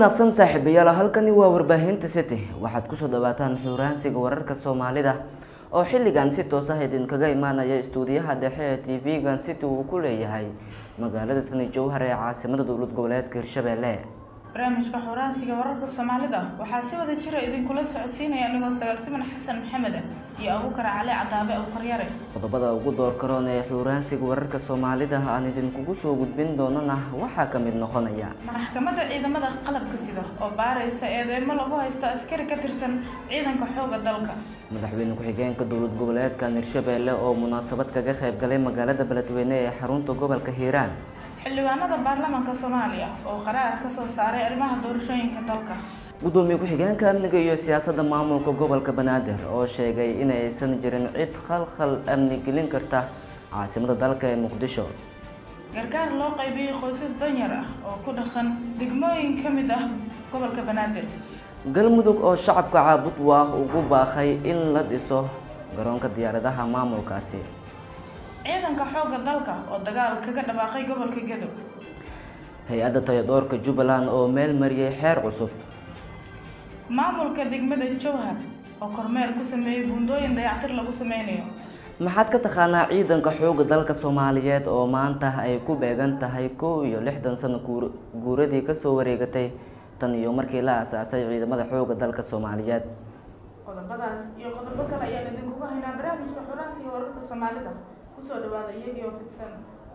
wanaagsan saaxiibayaal halkani waa warbaahinta city waxaad kusoo dhawaataan xuuraansiga wararka soomaalida oo xilligan si toos ah idinkaga imaanaya istuudiyaha dhexe ee tv-gan city uu ku leeyahay magaalada tani jowhar ee caasimada dowlad goboleedka hirshabelle barnaamijka xoraansiga wararka soomaalida waxaa si wada jira idinkula socodsiinaya anigoo sagaalsiman xasan maxamed iyo abuukar cali cadaabe abuukaryare qodobada ugu door karoon ee xuuraansiga wararka soomaalida aan idinkugu soo gudbin doonana waxaa ka mid noqonaya maxkamadda ciidamada qalabka sida oo baaraysa eedeymo lagu haysto askari ka tirsan ciidanka xooga dalka madaxweyne ku-xigeenka dowlad goboleedkan hirshabelle oo munaasabad kaga qayb galay magaalada beledweyne ee xarunta gobolka hiiraan xildhibaanada baarlamaanka soomaaliya oo qaraar ka soo saaray arrimaha doorashooyinka dalka gudoomiye ku-xigeenka amniga iyo siyaasadda maamulka gobolka banaadir oo sheegay inaysan jirin cid khalkhal amni gelin karta caasimada dalka ee muqdisho gargaar loo qaybiyey qoysas danyar ah oo ku dhaqan degmooyin ka mid ah gobolka banaadir galmudug oo shacabka caabud waaq ugu baaqay in la dhiso garoonka diyaaradaha maamulkaasi ciidanka xoogga dalka oo dagaal kaga dhawaaqay gobolka gedo hay-adda tayadoorka jubbaland oo meel mariyay xeer cusub maamulka degmada jowhar oo kormeer ku sameeyey buundooyin dayactir lagu sameynayo maxaad ka taqaanaa ciidanka xoogga dalka soomaaliyeed oo maanta ay ku beegan tahay kow iyo lixdan sano guuradii kasoo wareegatay tan iyo markii la aasaasay ciidamada xoogga dalka soomaaliyeed qodobadaas iyo qodobo kale ayaan idinkugu haynaa barnaamijka xoraansiga wararka soomaalida kusoo dhawaada iyagii oo fidsan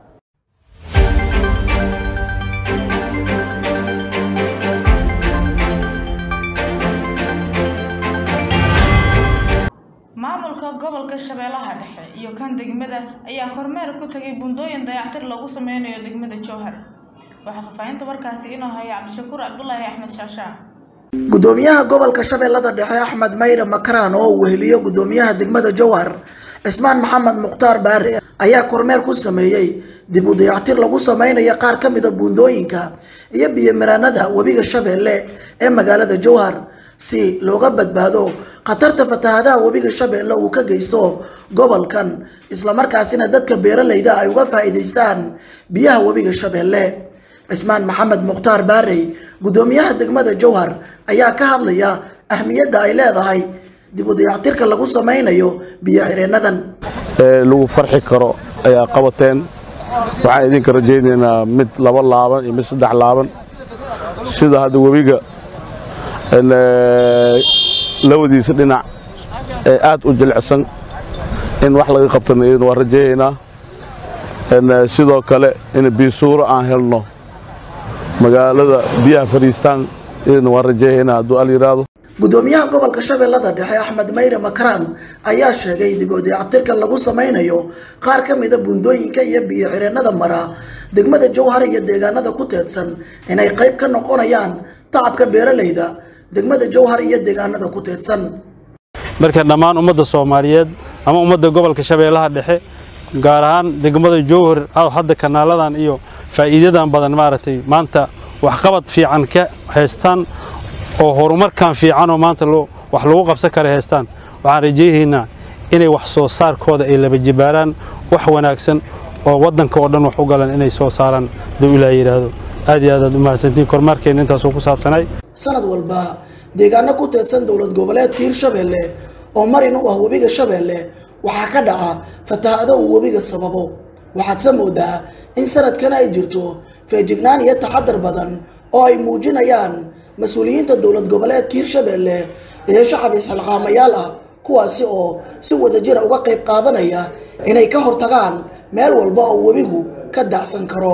maamulka gobolka shabeellaha dhexe iyo kan degmada ayaa kormeer ku tagay buundooyin dayactir lagu sameynayo degmada jowhar waxaa fafaahinta warkaasi inoo haya cabdishakuur cabdulaahi axmed shaashaa gudoomiyaha gobolka shabeellada dhexe axmed mayre makaraan oo uu weheliyo gudoomiyaha degmada jowhar cismaan maxamed mukhtaar baare ayaa kormeer ku sameeyey dib u dayactir lagu sameynayo qaar ka mida buundooyinka iyo biyomaranada webiga shabeelle ee magaalada jowhar si looga badbaado khatarta fatahadaha webiga shabeelle uu ka geysto gobolkan islamarkaasina dadka beeralayda ay uga faa'iidaystaan biyaha webiga shabeelle cismaan maxamed mukhtaar baarey gudoomiyaha degmada jowhar ayaa ka hadlaya ahmiyadda ay leedahay dib u dayactirka lagu sameynayo biyo xireenadan lagu farxi karo ayaa qabateen waxaan idinka rajaynaynaa mid laba laaban iyo mid saddex laaban sida hadda webiga labadiisa dhinac ee aad u jilicsan in wax laga qabtana idin waa rajaynaynaa sidoo kale in biisuuro aan helno magaalada biyaha fadhiistaan idin waan rajaynaynaa hadduu al yidhaahdo gudoomiyaha gobolka shabeellada dhexe axmed mayre makaraan ayaa sheegay dib u dayactirka lagu sameynayo qaar ka mida buundooyinka iyo biyo xireenada mara degmada jowhar iyo deegaanada ku teedsan inay qayb ka noqonayaan tacabka beeralayda degmada jowhar iyo deegaanada ku teedsan marka dhammaan ummadda soomaaliyeed ama ummadda gobolka shabeellaha dhexe gaar ahaan degmada jowhar hadda kanaaladan iyo faa'iidadan badan maaragtay maanta waxqabad fiican ka haystaan oo horumarkan fiicanoo maanta wax lagu qabsan kara haystaan waxaan rajaynaynaa inay wax soo saarkooda ay laba jibaaraan wax wanaagsan oo waddanka oo dhan wax u galan inay soo saaraan duu ilaa yidhaahdo aad iyo aad aad u mahadsantiin kormaarkeenna intaasuu ku saabsanay sanad walba deegaano ku teedsan dowlad goboleedka hirshabeelle oo marin u ah webiga shabeelle waxaa ka dhaca fatahado uu webiga sababo waxaadse moodaa in sanadkan ay jirto feejignaan iyo taxadar badan oo ay muujinayaan mas-uuliyiinta dowlad goboleedka hirshabeelle iyo shacab isxilqaamayaal ah kuwaasi oo si wadajira uga qayb qaadanaya inay ka hortagaan meel walba oo webigu ka dacsan karo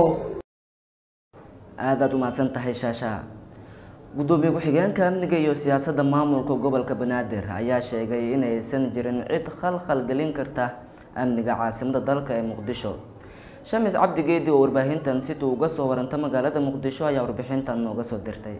aadaad u mahadsan tahay shaashaa gudoomiye ku-xigeenka amniga iyo siyaasadda maamulka gobolka banaadir ayaa sheegay inaysan jirin cid khalkhal gelin karta amniga caasimada dalka ee muqdisho shamis cabdi geedi oo warbaahintan situu uga soo waranta magaalada muqdisho ayaa warbixintan nooga soo dirtay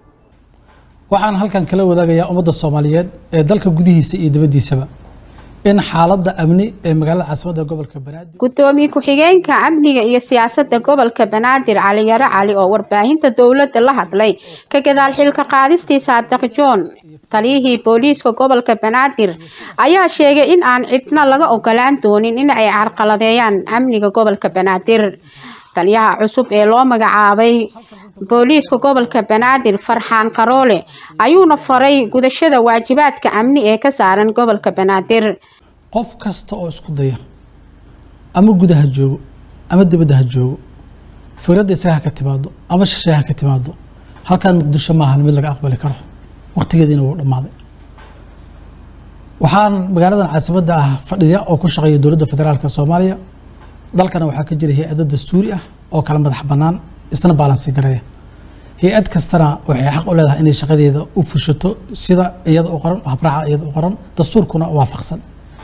waxaan halkan kala wadaagayaa ummadda soomaaliyeed ee dalka gudihiisa iyo dibaddiisaba in xaaladda amni ee magaalada caasimadda gobolka banaadir gudoomiye ku-xigeenka amniga iyo siyaasadda gobolka banaadir cali yaro cali oo warbaahinta dowladda la hadlay ka gadaal xilka qaadistii saadiq john taliyihii booliiska gobolka banaadir ayaa sheegay in aan cidna laga ogolaan doonin in ay carqaladeeyaan amniga gobolka banaadir taliyaha cusub ee loo magacaabay booliiska gobolka banaadir farxaan qaroole ayuuna faray gudashada waajibaadka amni ee ka saaran gobolka banaadir qof kasta oo isku daya ama gudaha joogo ama dibadda ha joogo fikradda isaga ha ka timaado ama shisheeye ha ka timaado halkaan muqdisho maahan mid laga aqbali karo waqtigeediina wuu dhammaaday waxaan magaaladan caasimadda ah fadhiya oo ku shaqeeya dowladda federaalka soomaaliya dalkana waxaa ka jira hay-ado dastuuri ah oo kala madax bannaan isna baalansi gareeya hay-ad kastana waxay xaq u leedahay inay shaqadeeda u fushato sida iyada u qoran habraaca iyada u qoran dastuurkuna waafaqsan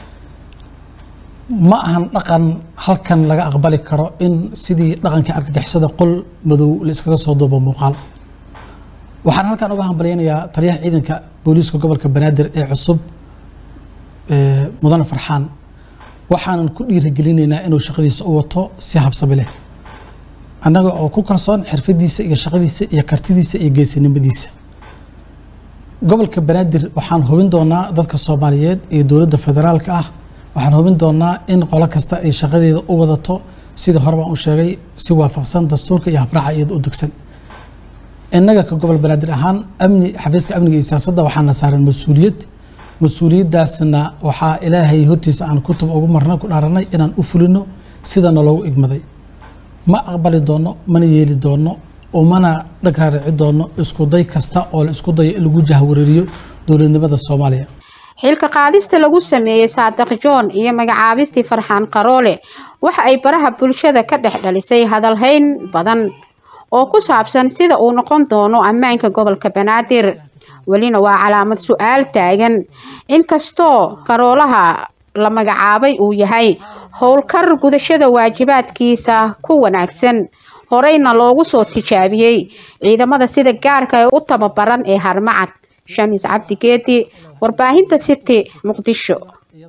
ma ahan dhaqan halkan laga aqbali karo in sidii dhaqankii argagixisada qol madow la iskaga soo duubo muuqaal waxaan halkan uga hambalyaynayaa taliyaha ciidanka booliiska gobolka banaadir ee cusub mudane farxaan waxaanan ku dhiirigelinaynaa inuu shaqadiisa u wato si habsabi leh annaga oo ku kalsoon xirfadiisa iyo shaqadiisa iyo kartidiisa iyo geesinimadiisa gobolka banaadir waxaan hubin doonaa dadka soomaaliyeed iyo dowladda federaalka ah waxaan hubin doonaa in qolo kasta ay shaqadeeda u wadato sidii hore baan u sheegay si waafaqsan dastuurka iyo habraaca iyada u degsan innaga ka gobol banaadir ahaan amni xafiiska amniga iyo siyaasadda waxaana saaran mas-uuliyad mas-uuliyaddaasna waxaa ilaahay hortiisa aan kutub ugu marnay ku dhaaranay inaan u fulino sidana loogu igmaday ma aqbali doono mana yeeli doono umana dhag raarici doono isku day kasta oo la isku dayo in lagu jahwareeriyo dowladnimada soomaaliya xilka qaadista lagu sameeyey saadiq john iyo magacaabistii farxaan qaroole waxa ay baraha bulshada ka dhex dhalisay hadalhayn badan oo ku saabsan sida uu noqon doono ammaanka gobolka banaadir welina waa calaamad su-aal taagan inkastoo qaroolaha la magacaabay uu yahay howlkar gudashada waajibaadkiisa ku wanaagsan horeyna loogu soo tijaabiyey ciidamada sida gaarka ee u tababaran ee harmacad shamis cabdi geedi warbaahinta city muqdisho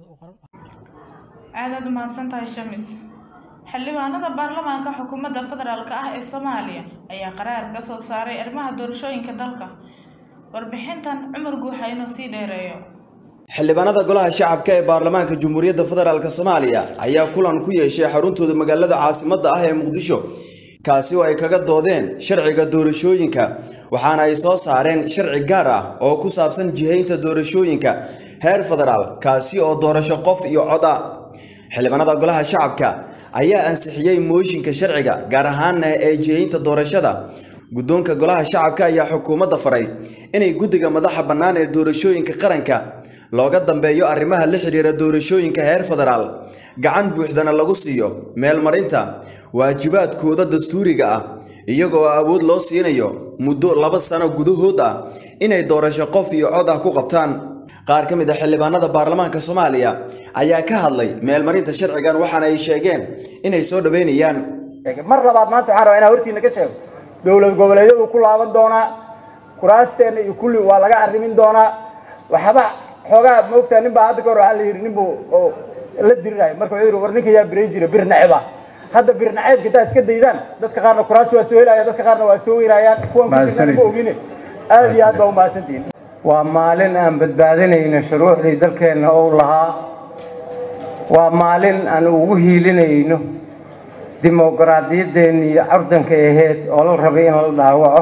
aadaad u mahadsantahay shamis xildhibaanada baarlamaanka xukuumadda federaalk ah ee soomaaliya ayaa qaraar ka soo saaray arrimaha doorashooyinka dalka warbixintan cumar guuxa inuu sii dheereeyo xildhibaanada golaha shacabka ee baarlamaanka jamhuuriyadda federaalk soomaaliya ayaa kulan ku yeeshay xaruntooda magaalada caasimadda ah ee muqdisho kaasi oo ay kaga doodeen sharciga doorashooyinka waxaana ay soo saareen sharci gaar ah oo ku saabsan jihaynta doorashooyinka heer federaal kaasi oo doorasho qof iyo cod ah xildhibaanada golaha shacabka ayaa ansixiyey mooshinka sharciga gaar ahaana ee jihaynta doorashada guddoonka golaha shacabka ayaa xukuumadda faray inay guddiga madaxa bannaan ee doorashooyinka qaranka looga dambeeyo arrimaha la xiriira doorashooyinka heer federaal gacan buuxdana lagu siiyo meelmarinta waajibaadkooda dastuuriga ah iyagoo awood loo siinayo muddo laba sano gudahood ah inay doorasho qof iyo cod ah ku qabtaan qaar ka mid a xildhibaanada baarlamaanka soomaaliya ayaa ka hadlay meelmarinta sharcigan waxaana ay sheegeen inay soo dhaweynayaan mar labaad maanta waxaan rabaa inaan hortiina ka sheego dowlad goboleedyadu ku laaban doonaa kuraasteena iyo kulli waa laga arrimin doonaa waxba xoogaa moogtaa nin baa hadda ka hor waxaa la yidhi nin buu oo la dirirayo marka wuxuu yidhi war ninka yaa biray jira bir naceba hadda bir naceebka intaa iska daydaan dadka qaarna kuraas waa soo helaya dadka qaarna waa soo weynayaan kuwan kujirna ma ogine aad iyo aad baa umahadsantihin waa maalin aan badbaadinayno shuruucdii dalkeenna ou lahaa waa maalin aan ugu hiilinayno dimuqraadiyaddeenii curdanka ahayd oo la rabay in la dhaawaco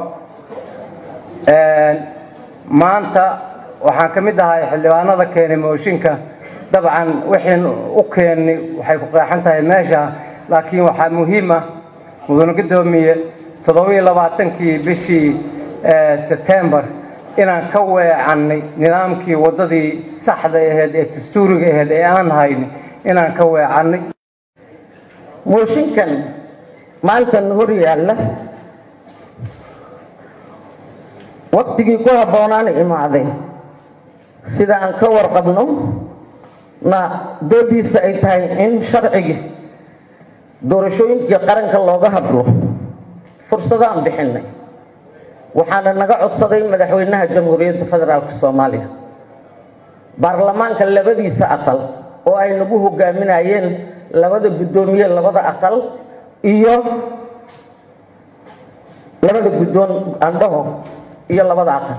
maanta waxaan ka mid ahay xildhibaanada keenay mooshinka dabcan wixiin u keennay waxay ku qeexan tahay meesha laakiin waxaa muhiim ah mudane guddoomiye toddobiyo labaatankii bishii sebtembar inaan ka weecannay nidaamkii waddadii saxda ahayd ee dastuuriga ahayd ee aan haynay inaan ka weecannay mooshinkan maantan hor yaalla waktigii ku habboonaan imaaday sida aan ka warqabno na doodiisa ay tahay in sharcigii doorashooyinkii qaranka looga hadlo fursadaan bixinay waxaana naga codsaday madaxweynaha jamhuuriyadda federaalk soomaaliya baarlamaanka labadiisa aqal oo ay nagu hogaaminayeen labada guddoomiye labada aqal iyo labada guddoon andhaho iyo labada aqal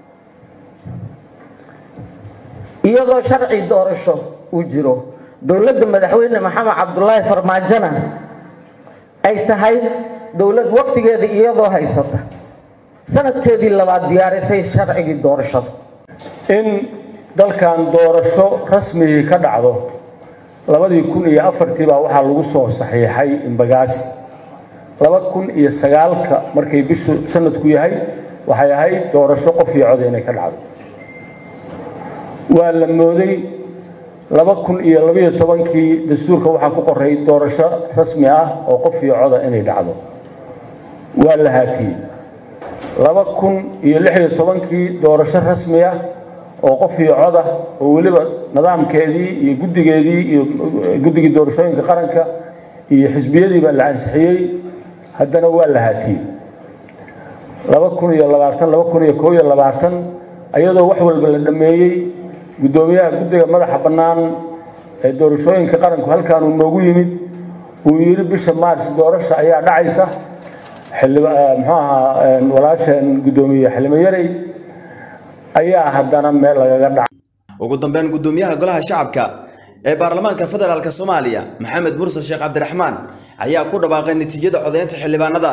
iyadoo sharci doorasho uu jiro dowladda madaxweyne maxamed cabdulaahi farmaajona ay tahay dowlad waqtigeeda iyadoo haysata sanadkeedii labaad diyaarisay sharcigii doorashada in dalkan doorasho rasmigii ka dhacdo labadii kun iyo afartii baa waxaa lagu soo saxiixay imbagaasi laba kun iyo sagaalka markay bishu sanadku yahay waxay ahayd doorasho qof iyo cod inay ka dhacdo waa la mooday laba kun iyo labayo tobankii dastuurka waxaa ku qoray doorasho rasmi ah oo qof iyo coda inay dhacdo waa la haatiyey laba kun iyo lix iyo tobankii doorasho rasmi ah oo qof iyo coda oo weliba nidaamkeedii iyo guddigeedii iyo guddigii doorashooyinka qaranka iyo xisbiyadii baa la ansixiyey haddana waa la haatiyey laba kun iyo labaatan laba kun iyo koob iyo labaatan ayadoo wax walba la dhammeeyey guddoomiyaha guddiga madaxa bannaan ee doorashooyinka qaranku halkaanuu noogu yimid uu yidhi bisha maars doorasha ayaa dhacaysa xildhiba muxuu ahaa walaasheen guddoomiye xilimo yarey ayaa haddana meel lagaga dhacay ugu dambeyn guddoomiyaha golaha shacabka ee baarlamaanka federaalk soomaaliya maxamed mursal sheekh cabdiraxmaan ayaa ku dhawaaqay natiijada codeynta xildhibaanada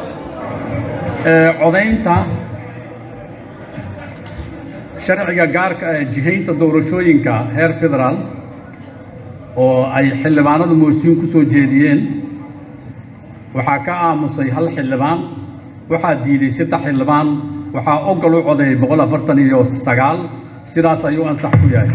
codaynta sharciga gaarka ah jihaynta doorashooyinka heer federaal oo ay xildhibaanadu moosiin ku soo jeediyeen waxaa ka aamusay hal xildhibaan waxaa diiday saddex xildhibaan waxaa ogol u codeeyay boqol afartan iyo sagaal sidaas ayuu ansax ku yahay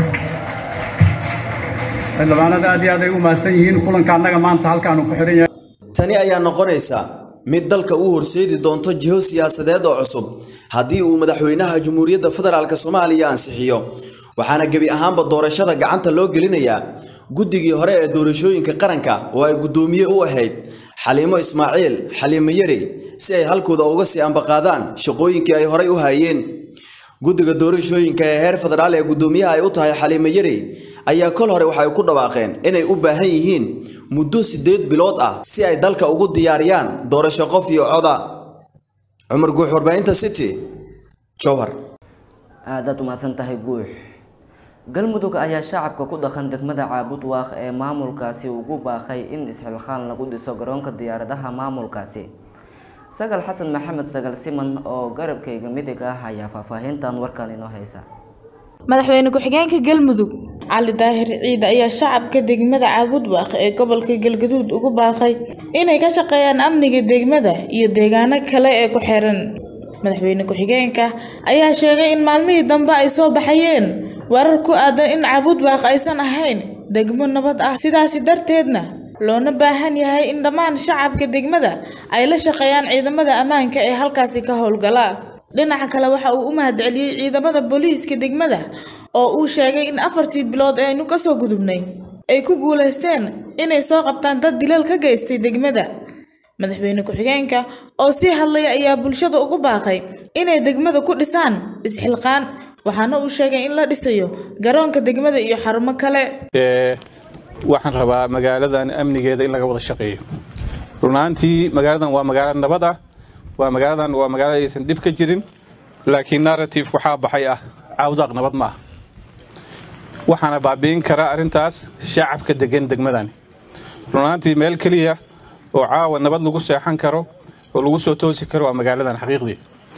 xildhibaanada aad iyo aad ay u mahadsan yihiin kulanka annaga maanta halkaanu ku xidhan yahay tani ayaa noqonaysa mid dalka u horseedi doonto jiho siyaasadeed oo cusub haddii uu madaxweynaha jamhuuriyadda federaalk soomaaliya ansixiyo waxaana gebi ahaanba doorashada gacanta loo gelinayaa guddigii hore ee doorashooyinka qaranka oo ay guddoomiye u ahayd xaliimo ismaaciil xaliimo yari si ay halkooda uga sii ambaqaadaan shaqooyinkii ay horay u hayeen guddiga doorashooyinka ee heer federaal ee guddoomiyaha ay u tahay xaliimo yari ayaa kol hore waxay ku dhawaaqeen inay u baahan yihiin muddo siddeed bilood ah si ay dalka ugu diyaariyaan doorasho qof iyo coda cumar guux warbaahinta city jowhar aadaad u mahadsan tahay guux galmudug ayaa shacabka ku dhaqan degmada caabud waaq ee maamulkaasi ugu baaqay in isxilqaan lagu dhiso garoonka diyaaradaha maamulkaasi sagal xasan maxamed sagal siman oo garabkayga midig ah ayaa faahfaahintan warkan inoo haysa madaxweyne ku-xigeenka galmudug cali daahir ciid ayaa shacabka degmada caabudwaaq ee gobolka galgaduud ugu baaqay inay ka shaqeeyaan amniga degmada iyo deegaano kale ee ku xiran madaxweyne ku-xigeenka ayaa sheegay in maalmihii dambe ay soo baxayeen warar ku aadan in caabudwaaq aysan ahayn degmo nabad ah sidaasi darteedna loona baahan yahay in dhammaan shacabka degmada ay la shaqeeyaan ciidamada ammaanka ee halkaasi ka howlgala dhinaca kale waxa uu u mahadceliyey ciidamada booliiska degmada oo uu sheegay in afartii bilood ee aynu kasoo gudubnay ay ku guulaysteen inay soo qabtaan dad dilal ka geystay degmada madaxweyne ku-xigeenka oo sii hadlaya ayaa bulshada ugu baaqay inay degmada ku dhisaan isxilqaan waxaana uu sheegay in la dhisayo garoonka degmada iyo xarumo kale waxaan rabaa magaaladan amnigeeda in laga wada shaqeeyo runaantii magaaladan waa magaalo nabad ah waa magaaladan waa magaalo aysan dhib ka jirin laakiin narrative waxaa baxay ah caawdaaq nabad ma ah waxaana baabi'in kara arrintaas shacabka degan degmadani runaantii meel keliya oo caawa nabad lagu seexan karo oo lagu soo toosi karo waa magaaladan xaqiiqdii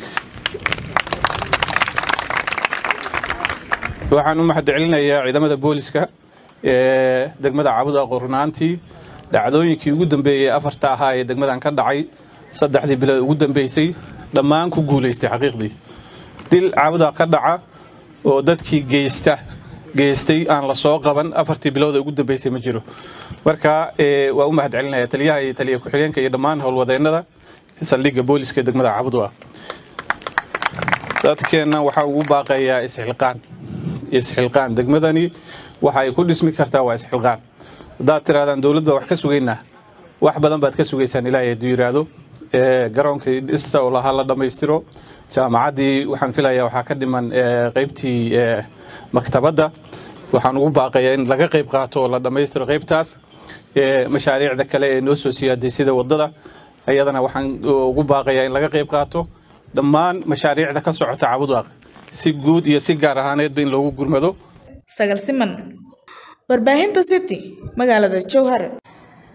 waxaan u mahadcelinayaa ciidamada booliska ee degmada caawdaaqo runaantii dhacdooyinkii ugu dambeeyey afarta ahaa ee degmadan ka dhacay saddexdii bilood ugu dambeysay dhammaan ku guulaystay xaqiiqdii dil caawda ka dhaca oo dadkii geysta geystay aan la soo qaban afartii bilood ugu dambeysay ma jiro marka waa u mahadcelinaya taliyaha iyo taliya ku-xigeenka iyo dhammaan howlwadeennada saldhigga booliska degmada cabudwa dadkeenna waxaa ugu baaqayaa isxilqaan isxilqaan degmadani waxa ay ku dhismi kartaa waa isxilqaan haddaad tirahdaan dowlad baa wax ka sugaynaa wax badan baad ka sugaysaan ilaahay hadduu yidhaahdo garoonkii dhista oo lahaa la dhammaystiro jaamacaddii waxaan filayaa waxaa ka dhiman qaybtii maktabadda waxaan ugu baaqayaa in laga qayb qaato oo la dhammaystiro qaybtaas mashaariicda kale ee noo soo siyaaday sida waddada ayadana waxaan ugu baaqayaa in laga qayb qaato dhammaan mashaariicda ka socota cabudwaaq si guud iyo si gaar ahaaneedba in loogu gurmado sagal siman warbaahinta city magaalada jowhar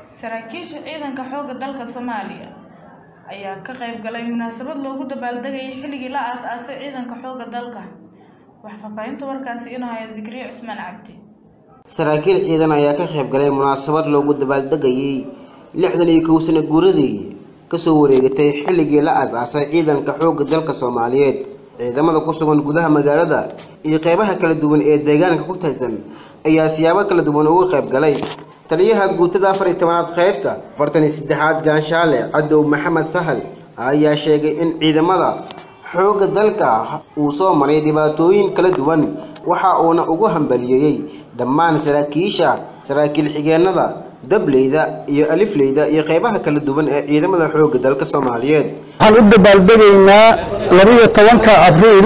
saraakiisha ciidanka xoogga dalka soomaaliya ayaa ka qayb galay munaasabad loogu dabaaldegayay xilligii la aas-aasay ciidanka xoogga dalka waxaa faahfaahinta warkaasi inuu haya zikriye cusmaan cabdi saraakiil ciidan ayaa ka qayb galay munaasabad loogu dabaaldegayay lixdan iyo kow sano guuradii kasoo wareegatay xilligii la aas-aasay ciidanka xoogga dalka soomaaliyeed ciidamada ku sugan gudaha magaalada iyo qeybaha kala duwan ee deegaanka ku taysan ayaa siyaabo kala duwan uga qayb galay taliyaha guutada afar iyo tobanaad qaybta afartan iyo saddexaad gaanshaale cadow maxamed sahal ayaa sheegay in ciidamada xoogga dalka uu soo maray dhibaatooyin kala duwan waxa uuna ugu hambaliyeeyey dhammaan saraakiisha saraakiil xigeenada dableyda iyo alifleyda iyo qeybaha kala duwan ee ciidamada xoogga dalka soomaaliyeed waxaan u dabaaldegaynaa labiyo tobanka abriil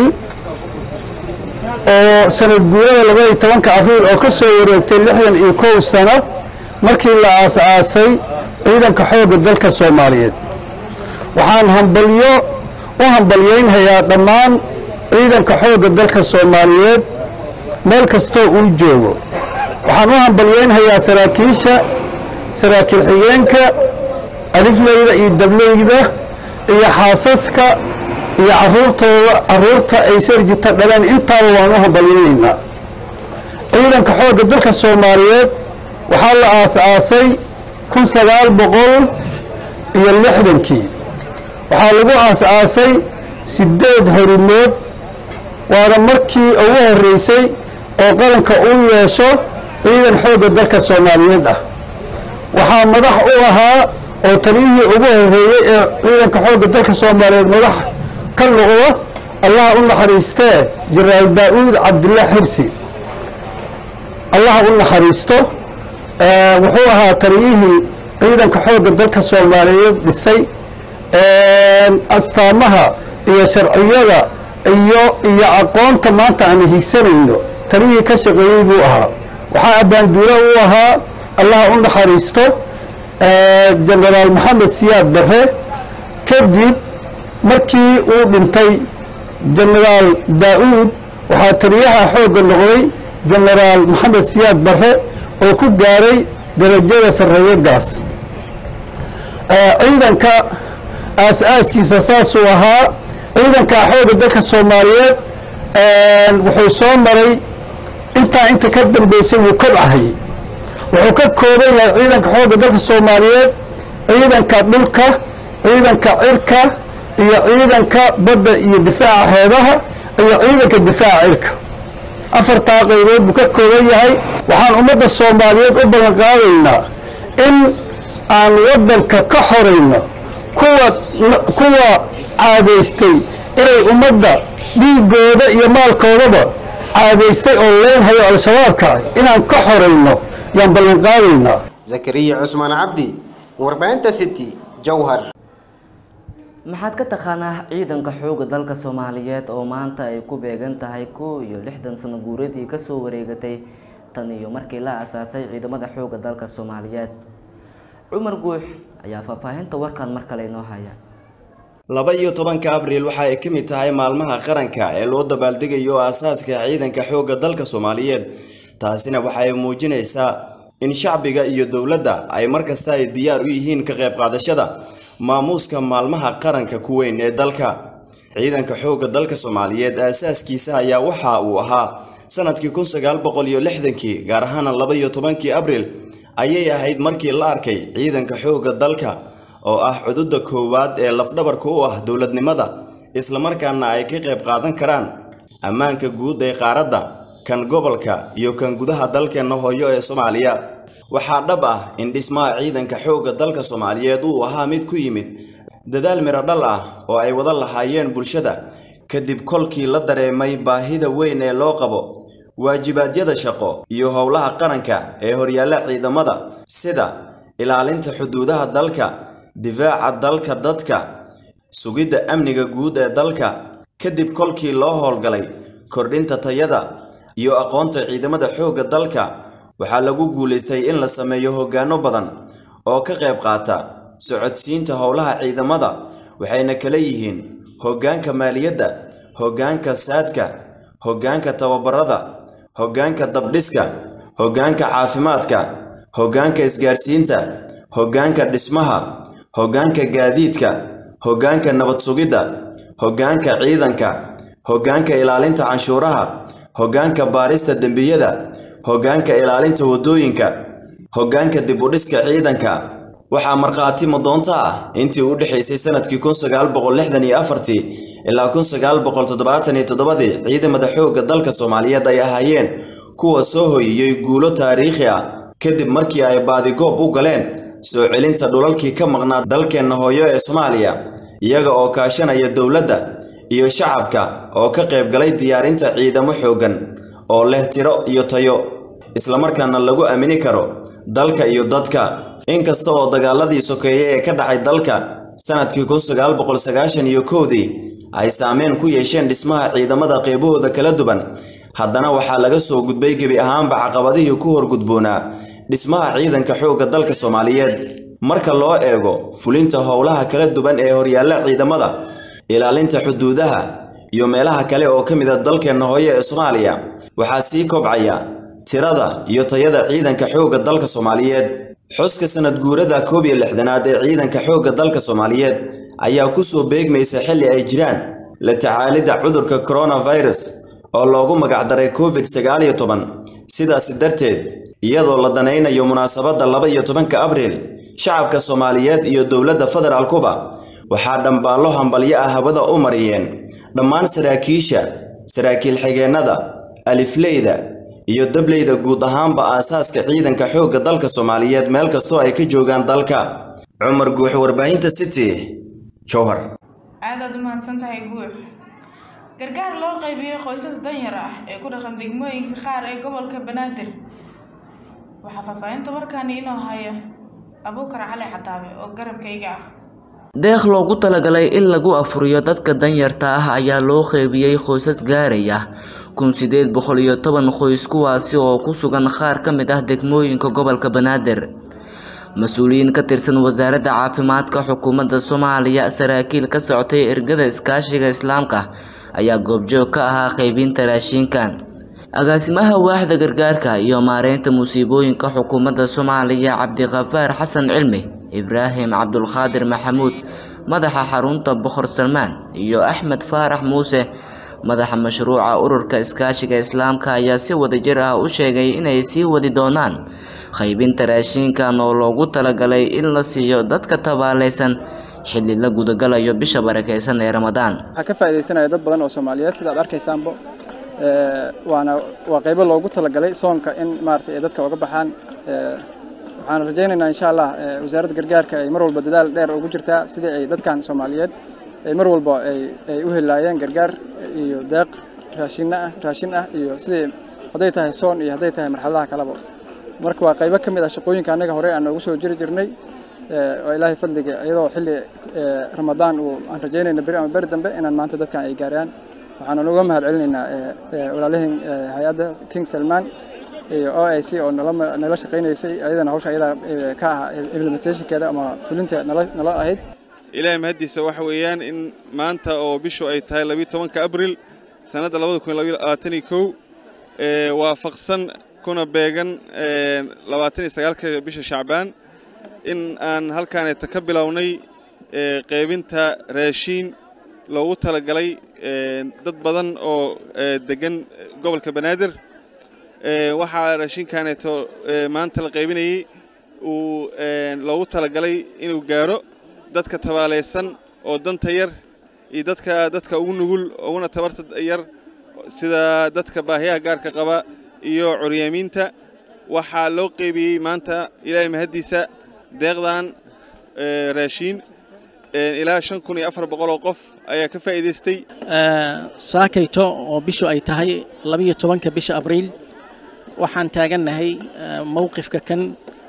oo sanad guurada labaiyo tobanka abriil oo ka soo wareegtay lixdan iyo kow sano markii la aas-aasay ciidanka xoogga dalka soomaaliyeed waxaan hambalyo u hambalyeynhayaa dhammaan ciidanka xoogga dalka soomaaliyeed meel kastoo uu joogo waxaan u hambalyeynhayaa saraakiisha saraakiil xigeenka alifleyda iyo dableyda iyo xaasaska iyo caruurtooda caruurta ay sarjita dhaleen intaaba waan u hambalyeynaynaa ciidanka xoogga dalka soomaaliyeed waxaa la aas-aasay kun sagaal boqol iyo lixdankii waxaa lagu aas-aasay sideed horimood waana markii ugu horreysay oo qaranka uu yeesho ciidan xoogga dalka soomaaliyeed ah waxaa madax u ahaa oo taliyihii ugu horreeyey ee ciidanka xoogga dalka soomaaliyeed madax ka noqda allaha u naxariistee jenaraal daa-uud cabdilla xirsi allaha u naxariisto wuxuu ahaa taliyihii ciidanka xoogga dalka soomaaliyeed dhisay astaamaha iyo sharciyada iyo iyo aqoonta maanta aan higsanayno taliyihii ka shaqeeyey buu ahaa waxaa abbaanduuro u ahaa allaha u naxariisto jenaraal maxamed siyaad barre kadib markii uu dhintay jenaraal daa-uud waxaa taliyaha xoogga noqday jenaraal maxamed siyaad barre oo ku gaaray darajada sarreeye gaas ciidanka aas-aaskiisa saasuu ahaa ciidanka xoogga dalka soomaaliyeed wuxuu soo maray intaa inta ka dambeysay wuu kobcahayay wuxuu ka kooban yahay ciidanka xoogga dalka soomaaliyeed ciidanka dhulka ciidanka cirka iyo ciidanka badda iyo difaaca xeebaha iyo ciidanka difaaca cirka afartaa qaybood buu ka kooban yahay waxaan ummadda soomaaliyeed u ballan qaadaynaa in aan waddanka ka xorayno kuwa kuwa caadaystay inay ummadda dhiigooda iyo maalkoodaba caadaystay oo leenhayo al-shabaabka inaan ka xorayno yaan ballan qaadaynaa zakariya cusmaan cabdi warbaahinta city jowhar maxaad ka taqaanaa ciidanka xoogga dalka soomaaliyeed oo maanta ay ku beegan tahay kow iyo lixdan sano guuradii kasoo wareegatay tan iyo markii la asaasay ciidamada xoogga dalka soomaaliyeed cumar guux ayaa faahfaahinta warkan mar kale inoo haya laba iyo tobanka abriil waxa ay ka mid tahay maalmaha qaranka ee loo dabaaldegayo aasaaska ciidanka xoogga dalka soomaaliyeed taasina waxa ay muujinaysaa in shacbiga iyo dowladda ay markasta ay diyaar u yihiin ka qayb qaadashada maamuuska maalmaha qaranka ku weyn ee dalka ciidanka xoogga dalka soomaaliyeed aasaaskiisa ayaa waxa uu ahaa sanadkii kun sagaal boqol iyo lixdankii gaar ahaana laba iyo tobankii abriil ayay ahayd markii la arkay ciidanka xoogga dalka oo ah cududa koowaad ee lafdhabarka u ah dowladnimada islamarkaana ay ka qayb qaadan karaan ammaanka guud ee qaaradda kan gobolka iyo kan gudaha dalkeenna hooyo ee soomaaliya waxaa dhab ah in dhismaha ciidanka xoogga dalka soomaaliyeed uu ahaa mid ku yimid dadaal miro dhal ah oo ay wada lahaayeen bulshada kadib kolkii la dareemay baahida weyn ee loo qabo waajibaadyada shaqo iyo howlaha qaranka ee horyaalla ciidamada sida ilaalinta xuduudaha dalka difaaca dalka dadka sugidda amniga guud ee dalka kadib kolkii loo howlgalay kordhinta tayada iyo aqoonta ciidamada xoogga dalka waxaa lagu guulaystay in la sameeyo hoggaano badan oo ka qayb qaata socodsiinta howlaha ciidamada waxayna kala yihiin hoggaanka maaliyadda hoggaanka saadka hoggaanka tababarada hoggaanka dabdhiska hoggaanka caafimaadka hoggaanka isgaarsiinta hoggaanka dhismaha hoggaanka gaadiidka hoggaanka nabad sugidda hoggaanka ciidanka hoggaanka ilaalinta canshuuraha hoggaanka baarista dembiyada hoggaanka ilaalinta waddooyinka hoggaanka dib u dhiska ciidanka waxaa markhaati madoonto ah intii u dhexaysay sanadkii kun sagaal boqol lixdan iyo afartii ilaa kun sagaal boqol toddobaatan iyo toddobadii ciidamada xoogga dalka soomaaliyeed ay ahaayeen kuwa soo hoyiyey guulo taariikhi ah kadib markii ay baadigoob u galeen soo celinta dhulalkii ka maqnaa dalkeenna hooyo ee soomaaliya iyaga oo kaashanaya dowladda iyo shacabka oo ka qayb galay diyaarinta ciidamo xooggan oo leh tiro iyo tayo islamarkaana lagu aamini karo dalka iyo dadka inkasta oo dagaaladii sokeeye ee ka dhacay dalka sanadkii kun sagaal boqol sagaashan iyo kowdii ay saameyn ku yeesheen dhismaha ciidamada qeybahooda kala duwan haddana waxaa laga soo gudbay gebi ahaanba caqabadihii ku horgudboonaa dhismaha ciidanka xoogga dalka soomaaliyeed marka loo eego fulinta howlaha kala duwan ee horyaalla ciidamada ilaalinta xuduudaha iyo meelaha kale oo ka mid a dalkeenna hooyo ee soomaaliya waxaa sii kobcaya tirada iyo tayada ciidanka xoogga dalka soomaaliyeed xuska sanad guurada koob iyo lixdanaad ee ciidanka xoogga dalka soomaaliyeed ayaa ku soo beegmaysa xilli ay jiraan la tacaalidda cudurka coronavirus oo loogu magacdaray covid sagaal iyo toban sidaasi darteed iyadoo la danaynayo munaasabadda laba iyo tobanka abriil shacabka soomaaliyeed iyo dowladda federaalkuba waxaa dhambaallo hambalyo ah hawada u mariyeen dhammaan saraakiisha saraakiil xigeennada alifleyda iyo dableyda guud ahaanba aasaaska ciidanka xoogga dalka soomaaliyeed meel kastoo ay ka joogaan dalka cumar guux warbaahinta city jowhar aadaad u mahadsan tahay guux gargaar loo qaybiyey qoysas danyar ah ee ku dhaqan degmooyinka qaar ee gobolka banaadir waxaa faahfaahinta warkaani inoo haya abuukar cali cadaabe oo garabkayga ah deeq loogu talagalay in lagu afuriyo dadka danyarta ah ayaa loo qeybiyey qoysas gaaraya kun sideed boqol iyo toban qoys kuwaasi oo ku sugan qaar ka mid ah degmooyinka gobolka banaadir mas-uuliyiin ka tirsan wasaaradda caafimaadka xukuumadda soomaaliya saraakiil ka socotay ergada iskaashiga islaamka ayaa goobjoog ka ahaa qeybinta raashinkan agaasimaha waaxda gargaarka iyo maareynta musiibooyinka xukuumadda soomaaliya cabdiqafaar xasan cilmi ibraahim cabdulqaadir maxamuud madaxa xarunta boqor salmaan iyo axmed faarax muuse madaxa mashruuca ururka iskaashiga islaamka ayaa si wadajir ah u sheegay inay sii wadi doonaan qaybinta raashinkan oo loogu talagalay in la siiyo dadka tabaaleysan xilli la gudagalayo bisha barakeysan ee ramadaan waxaa ka faaidaysanaya dad badan oo soomaaliyeed sida ad arkaysaanba waana waa qaybo loogu talagalay soonka in maarata ay dadka uga baxaan waxaan rajaynaynaa insha allah wasaaradda gargaarka ay mar walba dadaal dheer ugu jirtaa sidii ay dadkan soomaaliyeed ay mar walba ay u helaayeen gargaar iyo deeq raashin ah raashin ah iyo sidii hadday tahay soon iyo hadday tahay marxaladaha kaleba marka waa qaybo ka mid ah shaqooyinka annaga horey aan noogu soo jiri jirnay oo ilaahay fadliga iyadoo xilli ramadaan uu aan rajaynayna beri ama beri dambe inaan maanta dadkan ay gaaraan waxaan uga mahad celinaynaa walaalihin hay-adda king salman iyo o i c oo nala shaqaynaysay ayadana hawsha ayada ka ah implementationkeeda ama fulinta nala ahayd ilaahay mahaddiisa waxa weeyaan in maanta oo bishu ay tahay labiyo tobanka abril sannadda labada kun labayo labaatan iyo kow waafaqsan kuna beegan labaatan iyo sagaalka bisha shacbaan in aan halkaaneeta ka bilownay qaybinta raashiin loogu talagalay dad badan oo deggan gobolka banaadir waxaa raashinkaaneeto maanta la qaybinayey uu loogu talagalay inuu gaaro dadka tabaaleysan oo danta yar iyo dadka dadka ugu nugul uguna tabarta yar sida dadka baahiyaha gaarka qaba iyo curyaamiinta waxaa loo qeybiyey maanta ilaahay mahaddiisa deeqdan raashiin ilaa shan kun iyo afar boqol oo qof ayaa ka faa'iidaystay saakayto oo bishu ay tahay labiyo tobanka bisha abriil waxaan taagannahay mowqifka kan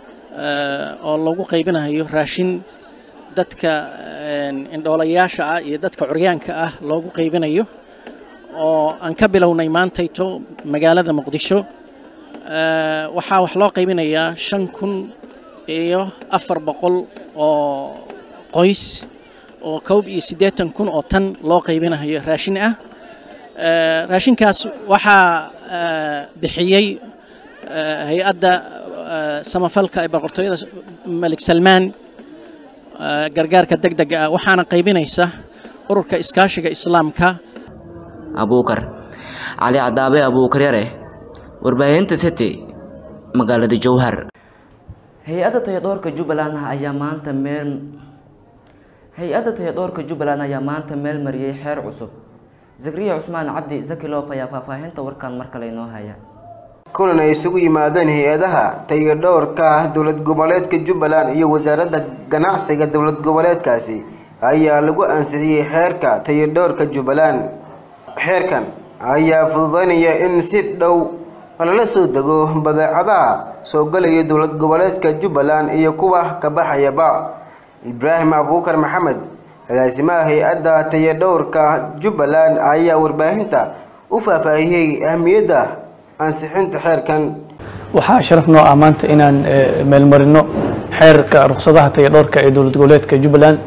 oo lagu qaybinayo raashin dadka indhoolayaasha ah iyo dadka curyaanka ah loogu qaybinayo oo aan ka bilownay maantayto magaalada muqdisho waxaa wax loo qaybinayaa shan kun iyo afar boqol oo qoys oo koob iyo siddeetan kun oo tan loo qaybinayo raashin ah raashinkaas waxaa bixiyey hay-adda samafalka ee boqortooyada malik salmaan gargaarka degdega ah waxaana qaybinaysa ururka iskaashiga islaamka abuukar cali cadaabe abuukar yare warbaahinta city magaalada jowhar hay-adda tayadhoorka jubbaland ayaa maanta meel hay-adda tayadhoorka jubbaland ayaa maanta meel mariyey xeer cusub zakriya cusmaan cabdi zakilof ayaa faahfaahinta warkaan mar kale inoo haya kulan ay isugu yimaadeen hay-adaha tayadhowrka dowlad goboleedka jubbaland iyo wasaaradda ganacsiga dowlad goboleedkaasi ayaa lagu ansixiyey xeerka tayadhowrka jubbaland xeerkan ayaa fududeynaya in si dhow lala soo dego badeecadaha soo galaya dowlad goboleedka jubbaland iyo kuwa ka baxayaba ibraahim abuukar maxamed agaasimaha hay-adda tayadhowrka jubbaland ayaa warbaahinta u faahfaahiyey ahmiyadda ansixinta xeerkan waxaa sharaf noo ah maanta inaan meelmarino xeerka ruqsadaha tayadhowrka ee dowlad goboleedka jubbaland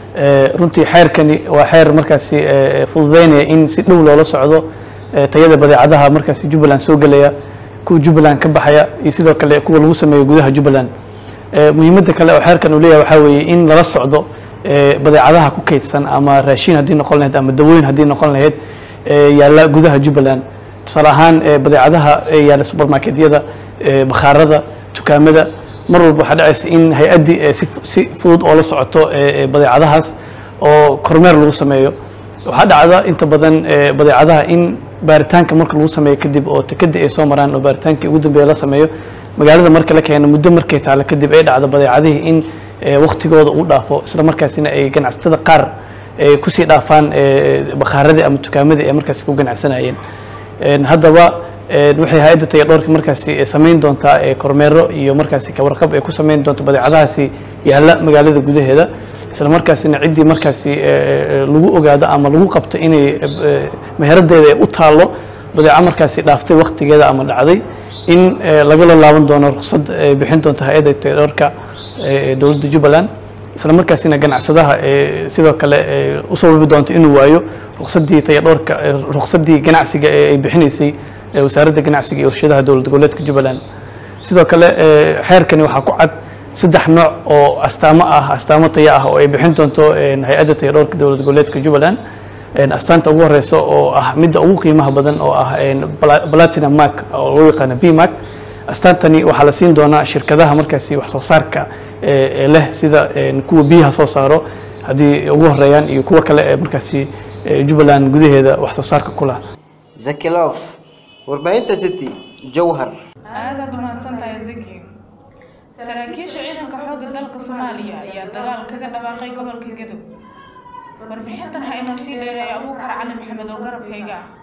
runtii xeerkani waa xeer markaasi fududeynaya in si dhow loola socdo tayada badeecadaha markaasi jubbaland soo gelaya kuwa jubbaland ka baxaya iyo sidoo kale kuwa lagu sameeyo gudaha jubbaland muhiimadda kale oo xeerkan uu leeyahay waxaa weeye in lala socdo badeecadaha ku kaydsan ama raashin haddii noqon lahayd ama dawooyin haddii noqon lahayd yaalla gudaha jubbaland tusaale ahaan badeecadaha yaalla supermarketyada bakhaarada dukaamada mar walba waxaa dhacaysa in hay-addii si fudud oo la socoto badeecadahaas oo kormeer lagu sameeyo waxaa dhacda inta badan badeecadaha in baaritaanka marka lagu sameeyo kadib oo takadi ay soo maraan oo baaritaankii ugu dambeeya la sameeyo magaalada marka la keeno muddo markay taalo kadib ay dhacdo badeecadihii in waktigooda uu dhaafo isla markaasina ay ganacsatada qaar kusii dhaafaan bakhaaradii ama dukaamadii ay markaasi ku ganacsanayeen haddaba waxay hay-adda tayadhoorka markaasi samayn doontaa kormeero iyo markaasi kawarqab ay ku samayn doonto badeecadahaasi yaalla magaalada gudaheeda isla markaasina ciddii markaasi lagu ogaado ama lagu qabto inay meheradeeda ay u taallo badeeco markaasi dhaaftay waktigeeda ama dhacday in lagala laaban doono ruqsad ay bixin doonto hay-adda tayadhoorka dowladda jubbaland isla markaasina ganacsadaha sidoo kale u sababi doonto inuu waayo ruqsadii tayadhoorka ruqsadii ganacsiga ee ay bixinaysay wasaaradda ganacsiga iyo warshadaha dowlad goboleedka jubbaland sidoo kale xeerkani waxaa ku cad saddex nooc oo astaamo ah astaamo taya ah oo ay bixin doonto hay-adda tayadhoorka dowlad goboleedka jubbaland astaanta ugu horeysa oo ah midda ugu qiimaha badan oo ah platinum mark oo loo yaqaano b mark astaantani waxaa la siin doonaa shirkadaha markaasi wax soo saarka leh sida kuwa biyaha soo saaro haddii ugu horeeyaan iyo kuwa kale ee markaasi jubbaland gudaheeda wax soo saarka ku lah zakilof warbaahinta city jowhar aadaad umahadsan tahay zaki saraakiisha ciidanka xoogga dalka soomaaliya ayaa dagaal kaga dhawaaqay gobolka gadow warbixintan ha inoo sii dheereeya abuukar cali maxamed oo garabkayga ah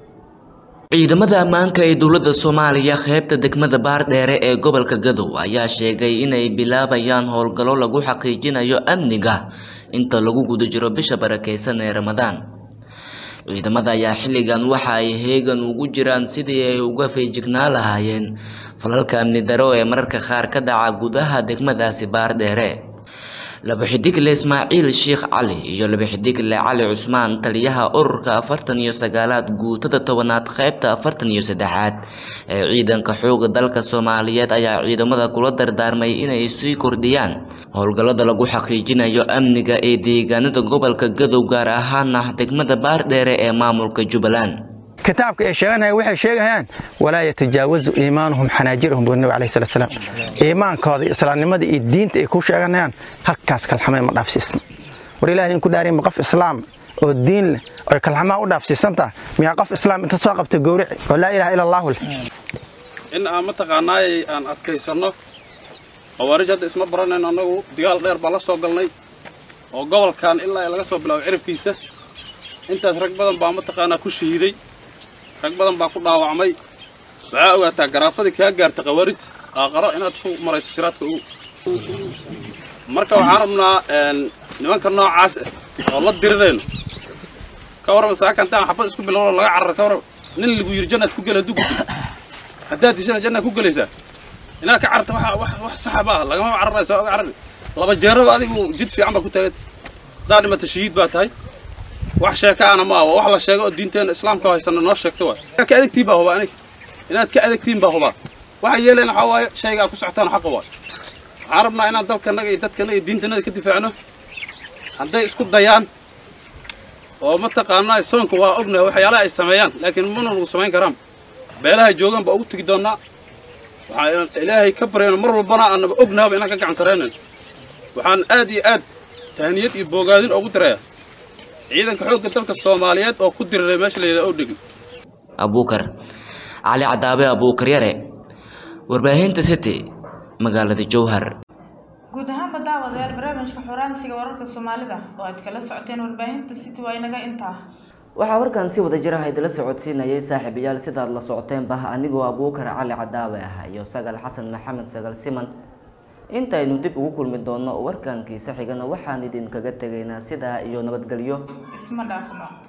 ciidamada ammaanka ee dowladda soomaaliya qeybta degmada baardheere ee gobolka gadow ayaa sheegay inay bilaabayaan howlgallo lagu xaqiijinayo amniga inta lagu guda jiro bisha barakeysan ee ramadaan ciidamada ayaa xilligan waxa ay heegan ugu jiraan sidii ay uga feejignaa lahaayeen falalka amni daro ee mararka qaar ka dhaca gudaha degmadaasi baardheere laba xidigle ismaaciil sheekh cali iyo laba xidigle cali cusmaan taliyaha ururka afartan iyo sagaalaad guutada tobanaad qeybta afartan iyo saddexaad ee ciidanka xooga dalka soomaaliyeed ayaa ciidamada kula dardaarmay inay sii kordhiyaan howlgallada lagu xaqiijinayo amniga ee deegaanada gobolka gadow gaar ahaana degmada baardheere ee maamulka jubbaland kitaabka ay sheeganayaan waxay sheegayaan walaa yatajaawazu iimaanuhum xanaajirahum buu nabi alayhi salatu salaam iimaankooda islaamnimada iyo diinta ay ku sheeganayaan halkaas kalxamay ma dhaafsiisna war ilaahay in ku dhaariin ma qof islaam oo diin leh oo kalxamaa u dhaafsiisantaa miyaa qof islaam inta soo qabta gowrici oo laa ilaha ila allahu leh in aan mataqaanaayay aan adkaysanno khawaarij hadda isma baranayn annagu dagaal dheer baan la soo galnay oo gobolkan ilaa laga soo bilaabo ciribkiisa intaas rag badan baa mataqaanaa ku shahiiday rag badan baa ku dhaawacmay waxaa ogaataa garaafadii kaa gaarta khawaarij aaqaro inaad ku marayso siraadka ugu marka waxaan rabnaa nimanka noocaas ah oo la diridayno ka warrama saaka intaan xabad isku bilowno laga carara ka warrama nin lagu yiri jannaad ku gela dugud haddaad dishana jannaad ku gelaysaa inaad ka cararta waxa wax wax saxa ma ah lagama cararayso oga carari laba jeeraba adigu jid fiican baa ku taaganta haddaa dhimata shahiid baa tahay wax sheekaana ma aha wax la sheego oo diinteena islaamka haysana noo sheegto waay ka adagtiin baa hubaa aniga inaad ka adagtiin baa hubaa waxa yeelayna waxaa waaye shaygaa ku socotaan xaqa waay waxaan rabnaa inaan dalkanaga iyo dadkanaga iyo diintanaga ka difaacno hadday isku dayaan oo mataqaanaa soonka waa ognahay waxyaalaha ay sameeyaan laakiin mana lagu samayn karaan beelaha joogaan baa ugu tegi doonnaa waxaan ilaahay ka baryayno mar walbana aanaba ognaaba inaan ka gacan saraynayn waxaan aad iyo aad tahaniyad iyo boogaadin ugu dirayaa ciidanka xoogga dalka soomaaliyeed oo ku diriray meesha la yidhaha odhegi abuukar cali cadaabe abuukar yare warbaahinta city magaalada jowhar guud ahaanba daawadayaal barnaamijka xoraansiga wararka soomaalida oo aad kala socoteen warbaahinta city waa inaga intaa waxaa warkan si wada jira haydala socodsiinayay saaxiibayaal sidaad la socoteenba anigoo abuukar cali cadaawe ah iyo sagal xasan maxamed sagal siman intaynu dib ugu kulmi doono warkankiisa xigana waxaan idinkaga tegaynaa sidaa iyo nabadgelyo isma dhaafno